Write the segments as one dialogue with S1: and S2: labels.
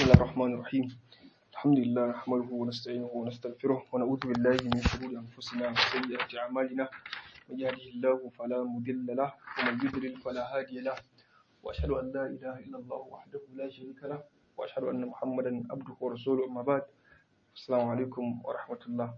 S1: الله الرحمن الرحيم الحمد لله نحمده ونستعينه ونستغفره ونعوذ بالله من شرور أنفسنا وسيئات أعمالنا من يهده الله فلا مضل له ومن يضلل فلا هادي له وأشهد أن لا إله إلا الله وحده لا شريك له وأشهد أن محمدا عبده ورسوله أما بعد السلام عليكم ورحمة الله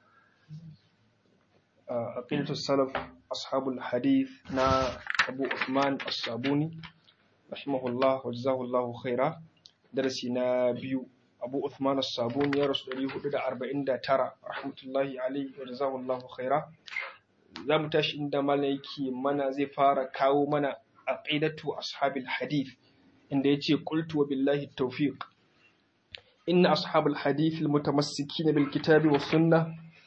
S1: عقيدة السلف أصحاب الحديث نا أبو عثمان الصابوني رحمه الله وجزاه الله خيرا درسي نا بيو أبو عثمان الصابوني يا رسول الله هدى أربعين دا ترى رحمة الله عليه وجزاه الله خيرا za mu tashi inda malam yake mana zai fara kawo mana aqidatu ashabil hadith inda yace qultu wa billahi tawfiq inna ashabul hadith almutamassikina bil kitabi was sunnah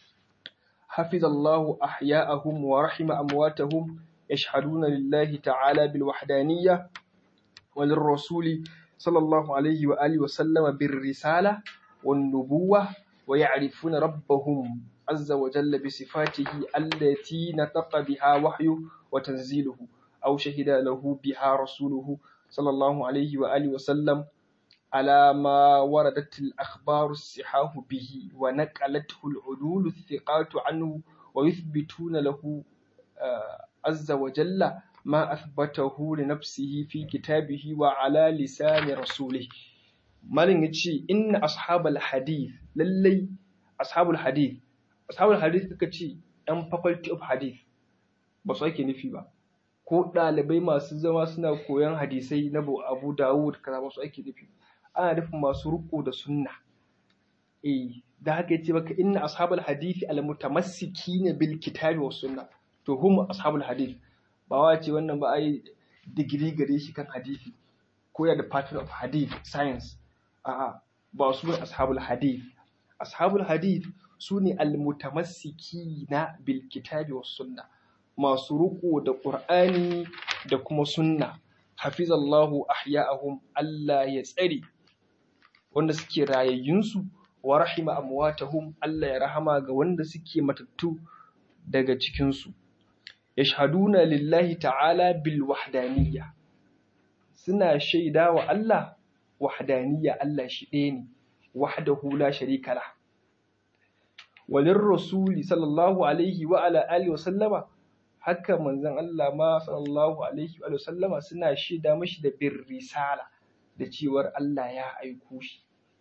S1: حفظ الله أحياءهم ورحم أمواتهم يشهدون لله تعالى بالوحدانية وللرسول صلى الله عليه وآله وسلم بالرسالة والنبوة ويعرفون ربهم عز وجل بصفاته التي نطق بها وحيه وتنزيله أو شهد له بها رسوله صلى الله عليه وآله وسلم على ما وردت الأخبار الصحاح به ونقلته العدول الثقات عنه ويثبتون له عز وجل ما أثبته لنفسه في كتابه وعلى لسان رسوله malin ya ce inna ashabal hadith lallai ashabul hadith ashabul hadith suka ce yan faculty of hadith ba su ake nufi ba ko ɗalibai masu zama suna koyon hadisai na abu dawud kaza ba su ake nufi ana nufin masu riko da sunna eh da haka yace maka inna ashabul hadisi al mutamassikina bil kitabi was sunna to hum ashabul hadith ba wa ce wannan ba ai digiri gare shi kan hadisi ko ya department of hadith science a'a ba su ne ashabul hadith ashabul hadith su ne al mutamassikina bil kitabi was sunna masu riko da qur'ani da kuma sunna hafizallahu ahya'ahum Allah ya tsare wanda suke rayayyunsu wa rahima amwatahum Allah ya rahama ga wanda suke matattu daga cikinsu yashhaduna lillahi ta'ala bil wahdaniyya suna shaida wa Allah wahdaniyya Allah shi ɗaya ne wahdahu la sharika la walir rasuli sallallahu alaihi wa ala alihi wa sallama haka manzon Allah ma sallallahu alaihi wa sallama suna shaida mashi da bir risala da cewar Allah ya aiko shi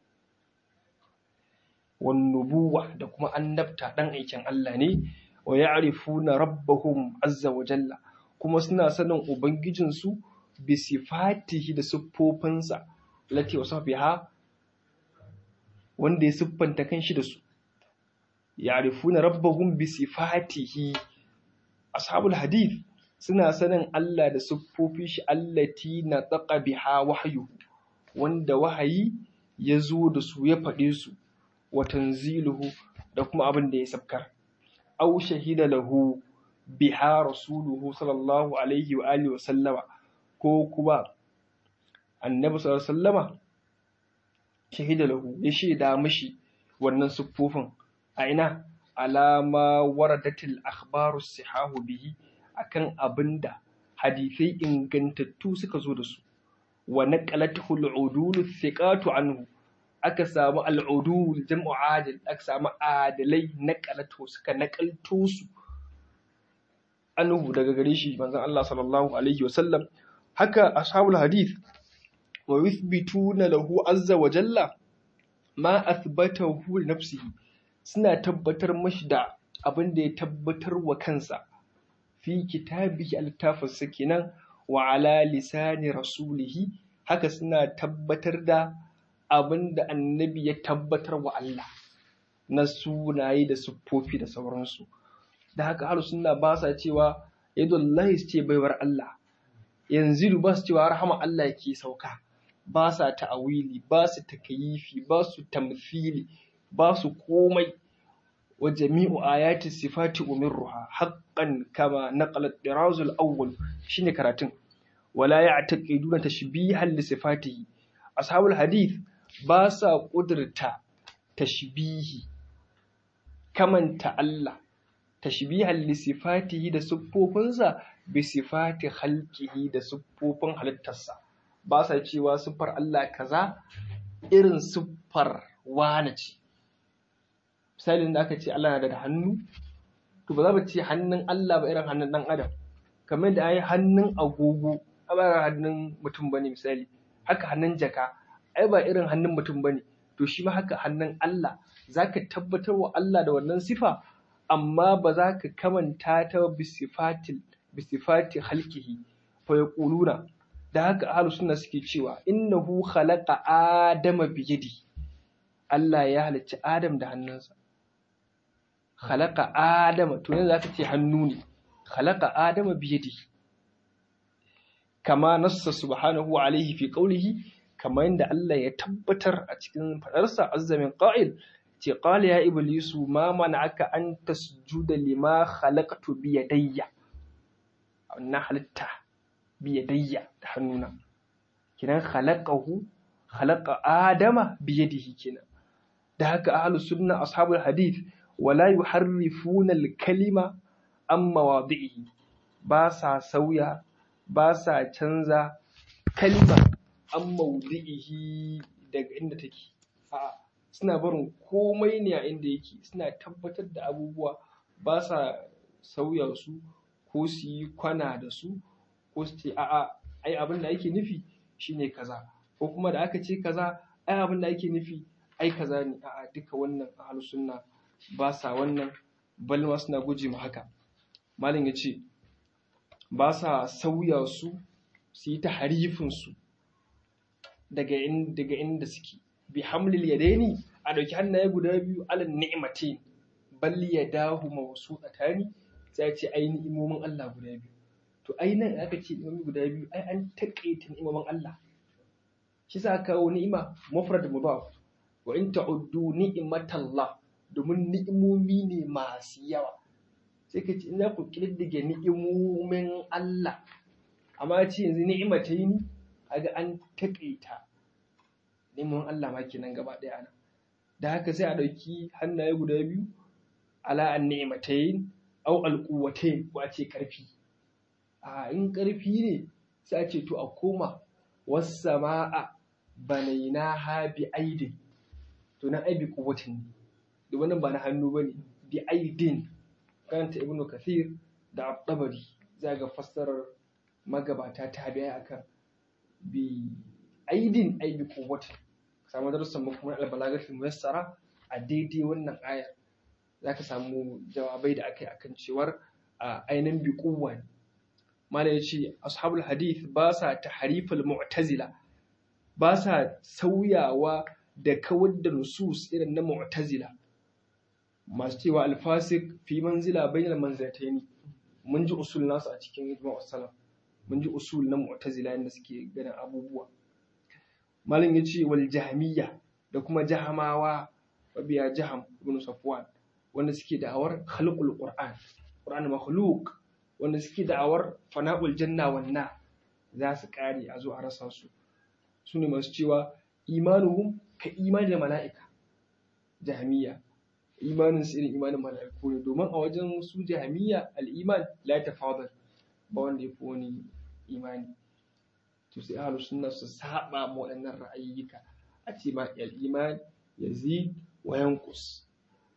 S1: wannubuwa da kuma annabta ɗan aikin Allah ne wa ya'rifuna rabbahum azza wa jalla kuma suna sanin ubangijinsu bi sifatihi da siffofinsa lati wasu biha wanda ya siffanta kanshi da su ya'rifuna rabbahum bi sifatihi ashabul hadith suna sanin Allah da siffofin shi allati na taqa biha wahyu wanda wahayi ya zo da su ya faɗe su wa tanziluhu da kuma abin da ya sabkar aw shahida lahu biha rasuluhu sallallahu alaihi wa alihi wa sallama ko kuma annabi sallallahu alaihi wasallama shahida lahu ya shaida mishi wannan siffofin a ina alama waradatil akhbaru sihahu bihi akan abinda hadisai ingantattu suka zo da su wa naqalatuhu al-udul thiqatu anhu aka samu al-udul jam'u adil aka samu adalai naqalatu suka naqalto su anhu daga gare shi manzon Allah sallallahu alaihi wasallam haka ashabul hadith wa yuthbituna lahu azza wa jalla ma athbatahu li nafsihi suna tabbatar mashi da abin da ya tabbatar wa kansa fi kitabihi al-tafsir kenan wa ala lisani rasulihi haka suna tabbatar da abin da annabi ya tabbatar wa Allah na sunaye da siffofi da sauransu da haka har suna ba sa cewa yadullahi su ce baiwar Allah yanzu ba su cewa rahama Allah ke sauka ba sa ta'awili ba su takayifi ba su tamthili ba su komai wa jami'u ayati sifati umirruha haqqan kama naqala ad-diraz al-awwal shine karatun wala ya'taqiduna tashbihan li sifatihi ashabul hadith ba sa kudurta tashbihi kamanta Allah tashbihan li sifatihi da siffofinsa bi sifati khalqihi da siffofin halittarsa ba sa cewa siffar Allah kaza irin siffar wane ce misalin da aka ce Allah na da hannu to ba za mu ce hannun Allah ba irin hannun ɗan adam kamar da ai hannun agogo ba irin hannun mutum bane misali haka hannun jaka ai ba irin hannun mutum bane to shi ma haka hannun Allah zaka tabbatar wa Allah da wannan sifa amma ba za ka kamanta ta bisifatil bisifati halkihi fa yaquluna da haka ahlus sunna suke cewa innahu khalaqa adama biyadi Allah ya halicci Adam da hannunsa khalaqa adama to yanzu zaka ce hannu ne khalaqa adama biyadi kama nassa subhanahu alaihi fi qawlihi kama yanda Allah ya tabbatar a cikin fadarsa azza min qa'il ce qala ya iblisu ma mana'aka an tasjuda lima khalaqtu bi yadayya na halitta bi yadayya da hannuna kinan khalaqahu khalaqa adama bi yadihi kenan da haka ahlus sunna ashabul hadith wala yuharrifuna al-kalima an mawadi'ihi ba sa sauya ba sa canza kalma an mawdi'ihi daga inda take a suna barin komai ne a inda yake suna tabbatar da abubuwa ba sa sauya su ko su yi kwana da su ko su ce a'a ai abin da ake nufi shine kaza ko kuma da aka ce kaza ai abin da ake nufi ai kaza ne a'a duka wannan ahlus sunna ba sa wannan balma suna guje ma haka malam ya ce ba sa sauya su su yi ta harifinsu daga daga inda suke bi hamlil yadaini a dauki hannaye guda biyu alal ni'matin bal yadahu mawsuqatani sai ce ai ni'imomin Allah guda biyu to ai nan aka ce ni'imomi guda biyu ai an takaita ni'imomin Allah shi sa kawo ni'ima mufrad mudaf wa in ta'uddu ni'matallah domin ni'imomi ne masu yawa sai ka ce ina ku ƙididdige ni'imomin Allah amma ce yanzu ni'ima ta yi ni aga an taƙaita ni'imomin Allah ma kenan gaba ɗaya ana da haka sai a ɗauki hannaye guda biyu ala an ni'ima ta yi au alƙuwatai ko a ce ƙarfi a in ƙarfi ne sai a ce to a koma wasu sama'a banaina ha bi aidin to nan ai bi kuwatin ne domin nan ba na hannu ba ne bi aidin karanta ibnu kathir da abdabari za ga fassarar magabata ta biya akan bi aidin ai bi kuwatin samu darussan mu kuma albalagatul muyassara a daidai wannan ayar zaka samu jawabai da akai akan cewar a ainihin bi kuwa mala ya ce ashabul hadith ba sa tahrifal mu'tazila ba sa sauyawa da kawar da nusus irin na mu'tazila masu cewa alfasik fi manzila bainal manzilataini mun ji usul nasu a cikin ijma'u salaf mun ji usul na mu'tazila yanda suke ganin abubuwa malam yace wal jahmiyya da kuma jahamawa wabiya jaham ibn safwan wanda suke da'awar khalqul qur'an qur'an makhluq wanda suke da'awar fana'ul janna wan na za su kare a zo a rasa su su ne masu cewa imanuhum ka imani da mala'ika jahmiya imanin su irin imanin mala'iku ne domin a wajen su jahmiya al-iman la tafadal ba wanda ya fi wani imani to sai ahlus sunna su saba ma waɗannan ra'ayyuka a ce ma al-iman yazid wa yanqus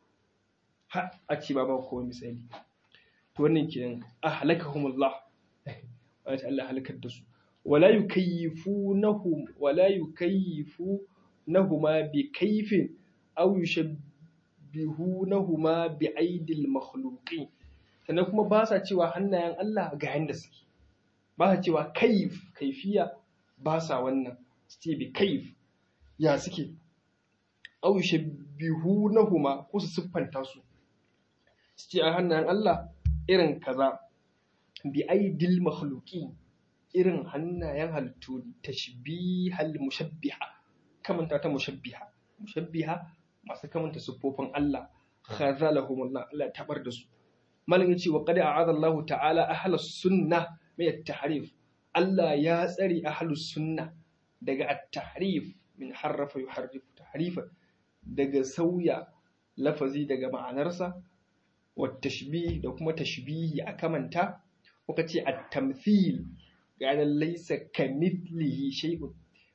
S1: ha a ce ba ba ko misali to wannan kenan ahlakahumullah wata Allah halakar da su wala yukayyifunahum wala yukayyifunahuma bi kayfin aw yushabbihunahuma bi aidil makhluqin sannan kuma ba sa cewa hannayen Allah ga yanda suke ba sa cewa kaif kaifiya ba sa wannan su ce bi kaif ya suke aw yushabbihunahuma ko su siffanta su su ce a hannayen Allah irin kaza bi aidil makhluqin irin hannayen halittu tashbihal mushabbiha kamanta ta mushabbiha mushabbiha masu kamanta siffofin Allah khazalahum Allah Allah tabar da su malin yace wa qad a'adha Allah ta'ala ahlus sunnah min at-tahrif Allah ya tsari ahlus sunnah daga at-tahrif min harrafa yuharrifu tahrifa daga sauya lafazi daga ma'anarsa والتشبيه da kuma tashbihi a kamanta kuka ce at-tamthil ga laysa kamithlihi shay'un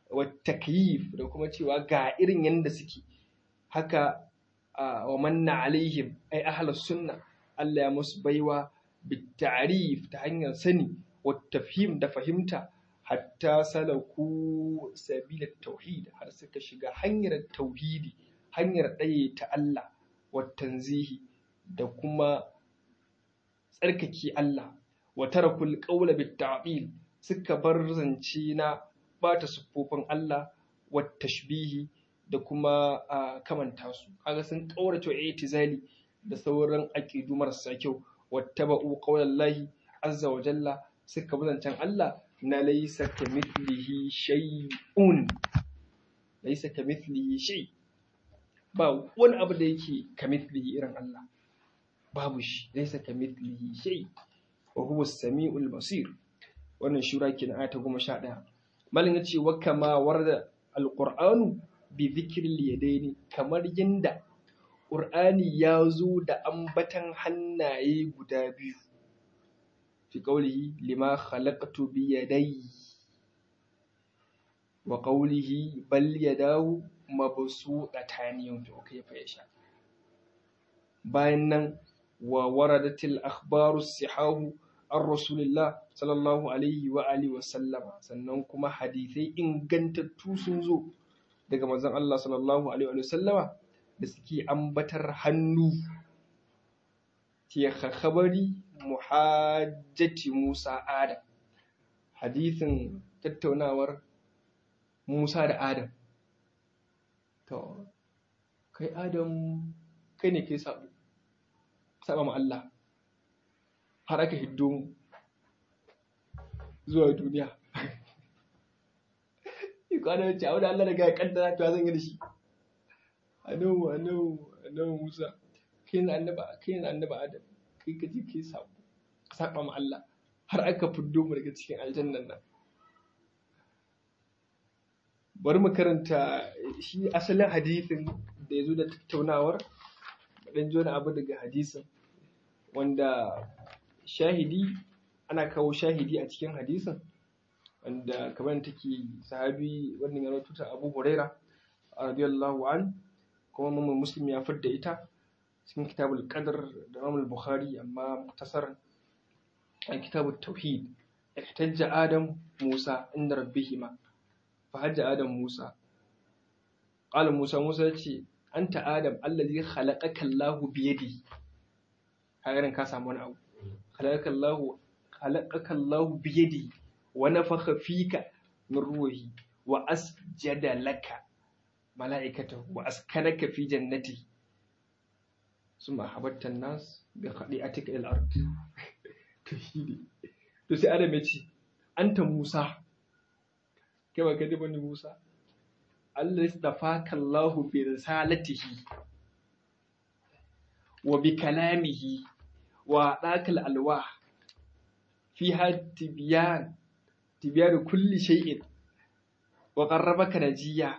S1: wa takyif da kuma cewa ga irin yanda suke haka wa manna alaihim ai ahlus sunna Allah ya musu baiwa bitarif ta hanyar sani wa tafhim da fahimta hatta salaku sabila tauhid har suka shiga hanyar tauhidi hanyar ɗaya ta Allah wa tanzihi da kuma tsarkake Allah wa tarakul qawla bit ta'dil suka bar zance na bata siffofin Allah wa tashbihi da kuma kamanta su kaga sun kaurace i'tizali da sauran aqidu marasa kyau wattaba'u qawlallahi azza wa jalla suka bi zancen Allah na laysa kamithlihi shay'un laysa kamithlihi shay ba wani abu da yake kamithlihi irin Allah babu shi laysa kamithlihi shay wa huwa as-sami'ul basir wannan shura kenan ayata 11 malin yace wa kama warda al-qur'anu bi dhikril yadaini kamar yanda Ƙur'ani ya zo da ambatan hannaye guda biyu, fi ƙaulihi lima khalaqtu bi yadai wa ƙaulihi bal yadahu mabsuṭatan yunfiqu kayfa yasha. Bayan nan wa waradatil akhbaru sihahu an rasulillah sallallahu alaihi wa alihi wa sallama sannan kuma hadisai ingantattu sun zo daga manzon Allah sallallahu alaihi wa sallama da suke ambatar hannu ke khabari muhajjati Musa Adam hadisin tattaunawar Musa da Adam to kai Adam kai ne kai sabo saba ma Allah har aka hiddo mu zuwa duniya ikwana ce a wani Allah daga ya kaddara to zan yi da shi annabi annabi annabi Musa kai ne annaba kai ne annaba Adam kai ka je kai sabo saba ma Allah har aka fiddo mu daga cikin aljannan nan bari mu karanta shi asalin hadisin da ya zo da tattaunawar dan ji wani abu daga hadisin wanda shahidi ana kawo shahidi a cikin hadisin wanda kamar take sahabi wannan ya rawaito ta Abu Huraira radiyallahu an kuma Imam Muslim ya fidda ita cikin kitabul qadr da Imam Bukhari amma muktasar a kitabut tauhid ihtajja Adam Musa inda rabbihima fa hajja Adam Musa qala Musa Musa yace anta Adam allazi khalaqaka Allahu bi yadihi kaga ka samu wani abu khalaqaka Allahu khalaqaka Allahu bi yadihi wa nafakha fika min ruhi wa asjada laka mala'ikatahu wa askanaka fi jannati summa habatta an-nas bi khadi'atika ila al-ard to shine to sai Adam ya ce anta Musa kai ba kai bane Musa Allah istafaka Allah bi risalatihi wa bi kalamihi wa dakal alwah fiha tibyan tibyan kulli shay'in wa qarrabaka najiya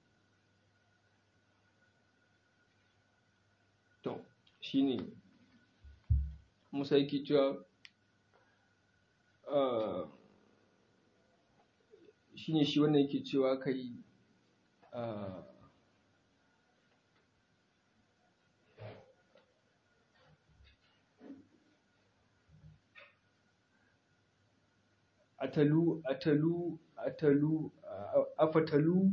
S1: to shine Musa yake cewa shine shi wannan yake cewa kai atalu atalu atalu afatalu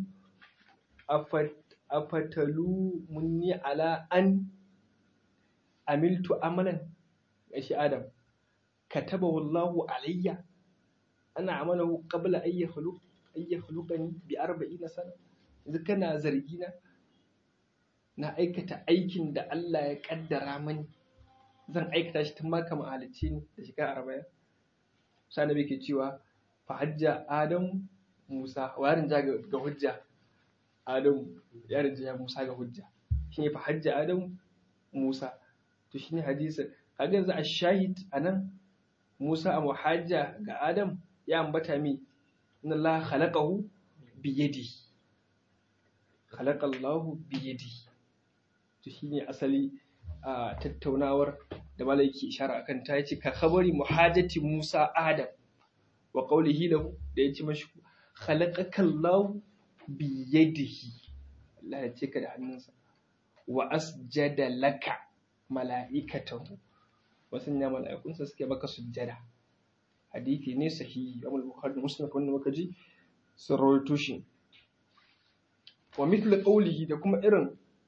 S1: afatalu munni ala an amiltu amalan shi adam kataba wallahu alayya ana amalahu qabla an yakhluq an yakhluqani bi 40 sana yanzu kana zargi na na aikata aikin da Allah ya kaddara mani zan aikata shi tun ma kama halicce ni da shekara arba'in sai nabi ke cewa fa hajja adam musa wa yarin ja ga hujja adam ya rinja musa ga hujja shine fa hajja adam musa to shine hadisin kaga yanzu ash-shahid anan musa a muhajja ga adam ya ambata mi inna Allah khalaqahu bi yadihi khalaqa Allahu bi yadihi to shine asali a tattaunawar da malai yake ishara akan ta yace ka khabari muhajati Musa Adam wa qawlihi lahu da yace mashi khalaqaka Allahu biyadihi Allah ya ce ka da hannunsa wa asjada laka mala'ikatahu wasu ne mala'ikunsa suke maka sujjada hadithi ne sahihi Imam Bukhari da Muslim wanda muka ji sun rawaito shi wa mithla qawlihi da kuma irin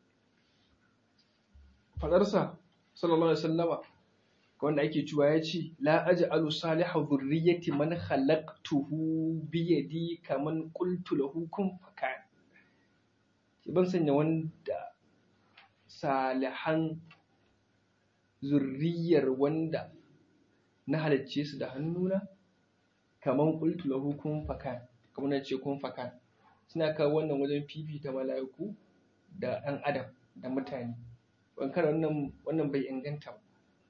S1: fadarsa sallallahu alaihi wasallama wanda ake cewa ya ce la aj'alu salihu dhurriyyati man khalaqtuhu bi yadi kaman qultu lahu kun fakan ban sanya wanda salihan zurriyar wanda na halicce su da hannuna kaman qultu lahu kun fakan kamar na ce kun fakan suna kawo wannan wajen fifita mala'iku da ɗan adam da mutane bankar wannan wannan bai inganta ba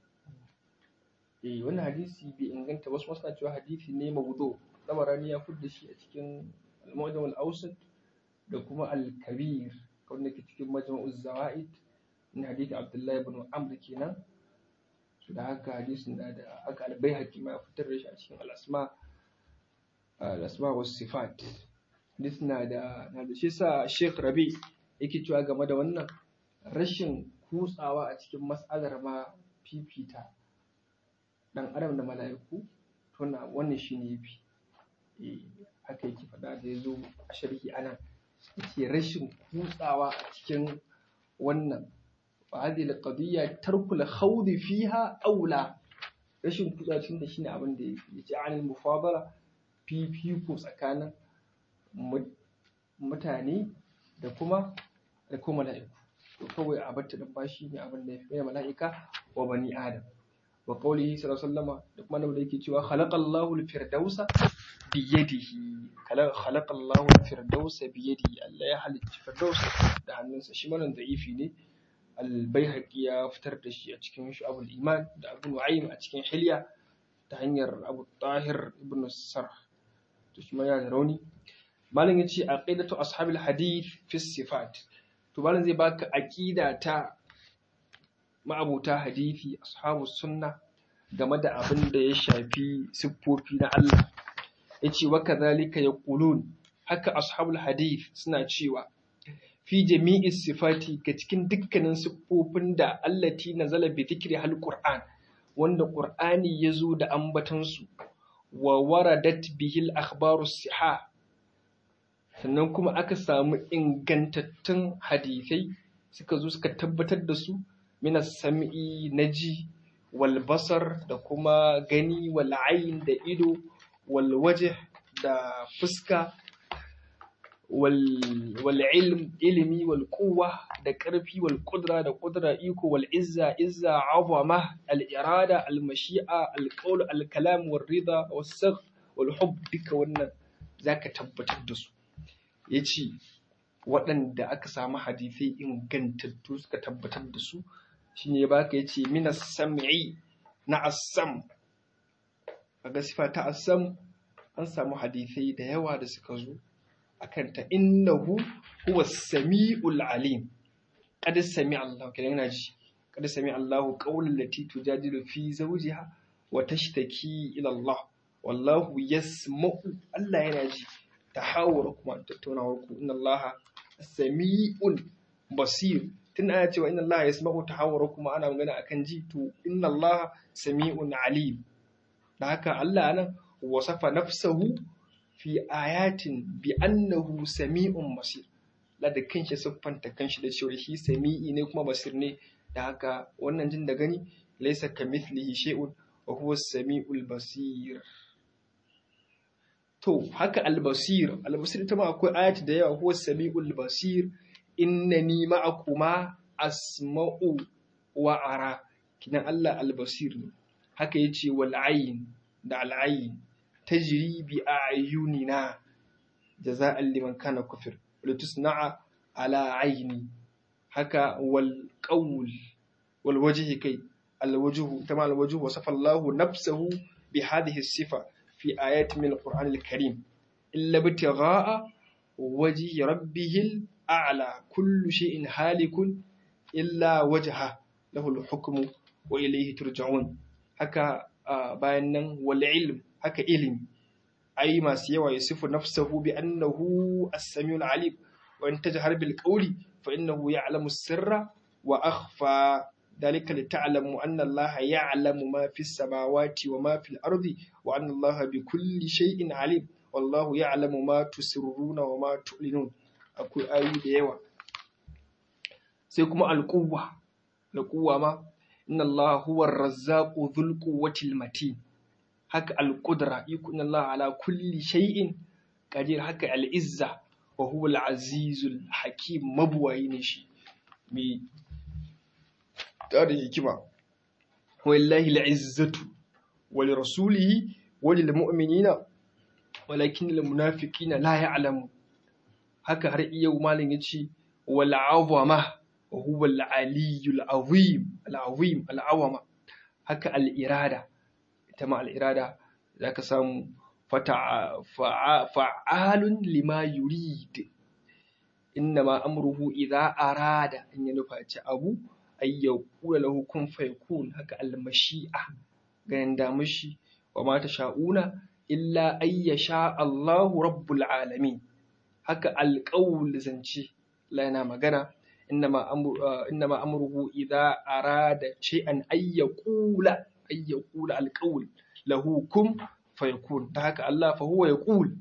S1: eh wannan hadisi bai inganta wasu masu cewa hadisi ne mawdu tabarani ya fudda shi a cikin al-mu'jam al-awsat da kuma al-kabir wanda ke cikin majma'u zawaid na hadisi abdullahi ibn amr kenan su da haka hadisin da da aka al-baihaqi ma fitar da shi a cikin al-asma al-asma was sifat hadisi na da na da shi sa Sheikh Rabi yake cewa game da wannan rashin kutsawa a cikin mas'alar ma fifita dan adam da mala'iku to wannan shine yafi eh haka yake faɗa da yazo a sharhi anan yake rashin kutsawa a cikin wannan fa hadhihi alqadiyya tarku alkhawd fiha aula rashin kutsawa cikin da shine abin da yake yace anil mufadala fifiko tsakanin mutane da kuma da kuma mala'iku to kawai a batta da bashi ne abin da ya fi mala'ika wa bani adam wa qawlihi sallallahu alaihi wasallam da kuma da yake cewa khalaqallahu al-firdausa bi yadihi khalaqallahu al-firdausa bi yadihi Allah ya halicci firdaus da hannunsa shi manan da'ifi ne al-baihaqi ya fitar da shi a cikin shu'abul iman da abu nu'aym a cikin hilya ta hanyar abu tahir ibn sarh to shi ma ya da rauni malam yace aqidatu ashabil hadith fi sifat to malam zai baka aqida ta ma'abuta hadisi ashabus sunna game da abin da ya shafi siffofi na Allah yace wa kadhalika yaqulun haka ashabul hadith suna cewa fi jami'i sifati ga cikin dukkanin siffofin da allati nazala bi dhikri hal qur'an wanda qur'ani yazo da ambatan su wa waradat bihil akhbarus sihah sannan kuma aka samu ingantattun hadisai suka zo suka tabbatar da su mina sam'i na ji wal basar da kuma gani wal ayin da ido wal waje da fuska wal ilm ilimi wal kuwa da ƙarfi wal kudra da kudra iko wal izza izza azama al irada al mashi'a al qawl al kalam wal rida was sagh wal hub duka wannan zaka tabbatar da su ya ce waɗanda aka samu hadisai ingantattu suka tabbatar da su shi ne baka ya ce mina sam'i na assam a gasifa ta assam an samu hadisai da yawa da suka zo a kanta innahu huwa sami'ul alim qad sami Allah kenan yana ji qad sami Allahu qawlan lati tujadilu fi zawjiha wa tashtaki ila Allah wallahu yasma'u Allah yana ji tahawur kuma tattaunawar ku inna Allah sami'un basir tun ana cewa inna Allah yasma'u tahawur kuma ana magana akan ji to inna Allah sami'un alim da haka Allah nan wasafa nafsahu fi ayatin bi annahu sami'un basir la da kanshi siffanta kanshi da cewa shi sami'i ne kuma basir ne da haka wannan jin da gani laysa kamithlihi shay'un wa huwa as-sami'ul basir to haka albasir albasir ita ma akwai ayati da yawa huwa sami'ul basir innani ma'akuma asma'u wa ara kinan Allah albasir ne haka yace wal ayn da al ayn tajri bi ayunina jaza'an liman kana kufir wal tusna'a ala ayni haka wal qawl wal wajhi kai al wajhu tama al wajhu wasafa Allah nafsahu bi hadhihi sifa في آيات من القرآن الكريم إلا ابتغاء وجه ربه الأعلى كل شيء هالك إلا وجهه له الحكم وإليه ترجعون هكا بيان والعلم هكا علم ai masu yawa yusifu nafsahu bi annahu as-sami'ul alim wa in tajhar bil qawli fa innahu ya'lamu sirra wa akhfa ذلك لتعلموا أن الله يعلم ما في السماوات وما في الأرض وأن الله بكل شيء عليم والله يعلم ما تسرون وما تعلنون أقول آية ديوة سيكم القوة القوة ما إن الله هو الرزاق ذو القوة المتين هك القدرة يكون الله على كل شيء قدير هك العزة وهو العزيز الحكيم مبوعين شيء da hikima wallahi al'izzatu wa li rasulihi wa lil mu'minina walakin lil munafiqina la ya'lamu haka har yau malin yace wal azama wa huwa al aliyyul azim al azim al awama haka al irada ita ma al irada zaka samu fata fa'alun lima yurid innama amruhu idza arada in ya nufaci abu ay yaqula lahu kun fayakun haka al-mashi'a ganin da mushi wa ma sha'una illa ay yasha Allahu rabbul alamin haka al-qawl zance la yana magana innama amru innama amruhu idza arada shay'an ay yaqula ay yaqula al-qawl lahu kun fayakun da haka Allah fa huwa yaqul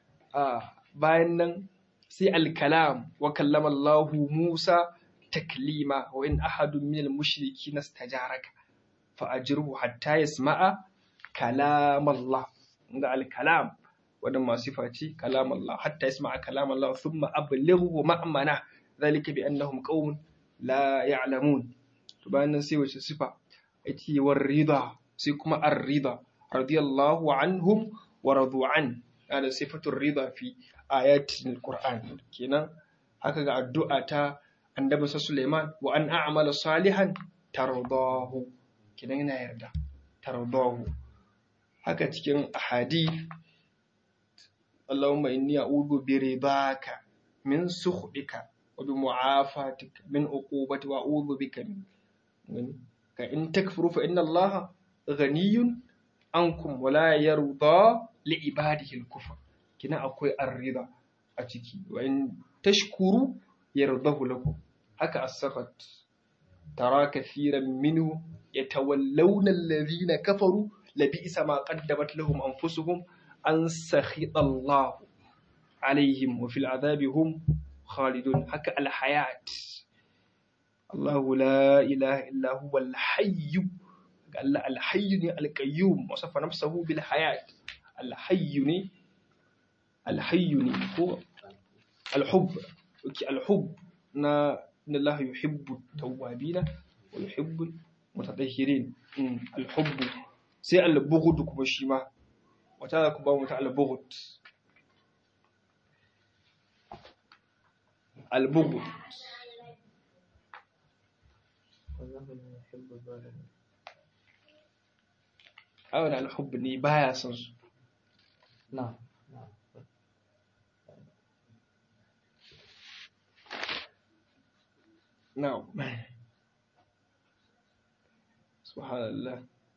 S1: bayan nan sai al-kalam wa kallama Allahu Musa taklima wa in ahadun min al-mushriki nastajaraka fa ajirhu hatta yasma'a kalam Allah inda al-kalam wadan ma sifa ce kalam Allah hatta yasma'a kalam Allah thumma ablighu ma'mana zalika bi annahum qaumun la ya'lamun to bayan nan sai wace sifa ake war rida sai kuma ar-rida radiyallahu anhum wa radu an da sifatul rida fi ayatin al-Qur'an kenan haka ga addu'a ta annabi sa Suleiman wa an a'mala salihan tardahu kidan yana yarda tardahu haka cikin ahadith Allahumma inni a'udhu bi ridaka min sukhika wa bi mu'afatika min uqubati wa a'udhu bika min ka in takfuru fa inna Allah ghaniyun ankum wa la yarda li ibadihi al-kufr kina akwai ar-rida a ciki wa in tashkuru yardahu lakum haka as-sakhat tara kathiran minhu yatawallawna alladhina kafaru labisa ma qaddamat lahum anfusuhum an sakhita Allah alaihim wa fil adhabi hum khalidun haka al-hayat Allah la ilaha illa huwa al-hayy Allah al-hayy ne al-qayyum wasafa nafsuhu bil hayat al-hayy ne al-hayy ne ko al-hubb al-hubb na inna Allah yuhibbu tawwabina wa yuhibbu mutatahhirin al-hubb sai al-bughd kuma shi ma wata za ku ba mu ta al-bughd al-bughd awon al-hubb ne baya son su
S2: na'am
S1: نعم سبحان الله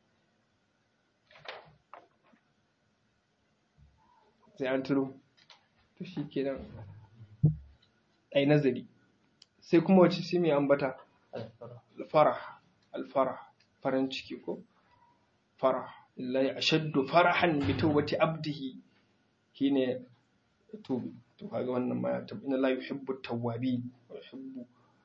S1: sai an turo to shi kenan ai nazari sai kuma wace sai mai ambata alfarah alfarah farin ciki ko farah illahi ashaddu farahan bi tawbati abdihi shine to to kaga wannan ma ya tabbata inna la yuhibbu tawwabin wa yuhibbu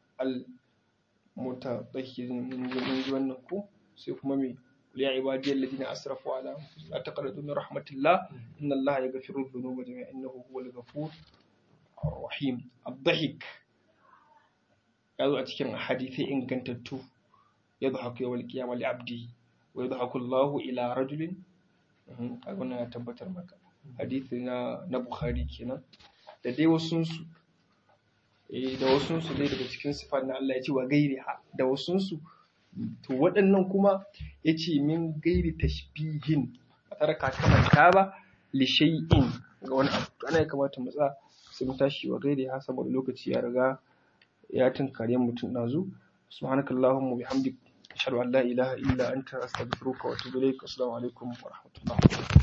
S1: al-mutatahhirin mun ji wannan ko sai kuma me ya ibadiyal ladina asrafu ala anfusihim la taqnatu min rahmatillah inna allaha yaghfiru dhunuba jami'a innahu huwal ghafur rahim ad-dhahik yazo a cikin hadisi ingantattu yadhaku yawal qiyamah li abdi wa yadhaku allahu ila rajulin kaga wannan ya tabbatar maka hadisi na na bukhari kenan da dai wasunsu da wasunsu dai daga cikin sifar na Allah ya ce wa gairi ha da wasunsu to waɗannan kuma ya ce min gairi tashbihin a tare ka kamanta ba li shay'in ga wani abu ana ya kamata mu tsaya sai mu tashi wa gairi ha saboda lokaci ya riga ya tunkare mutum nazu subhanakallahumma bihamdik ashhadu an la ilaha illa anta astaghfiruka wa atubu ilaik assalamu alaikum wa rahmatullah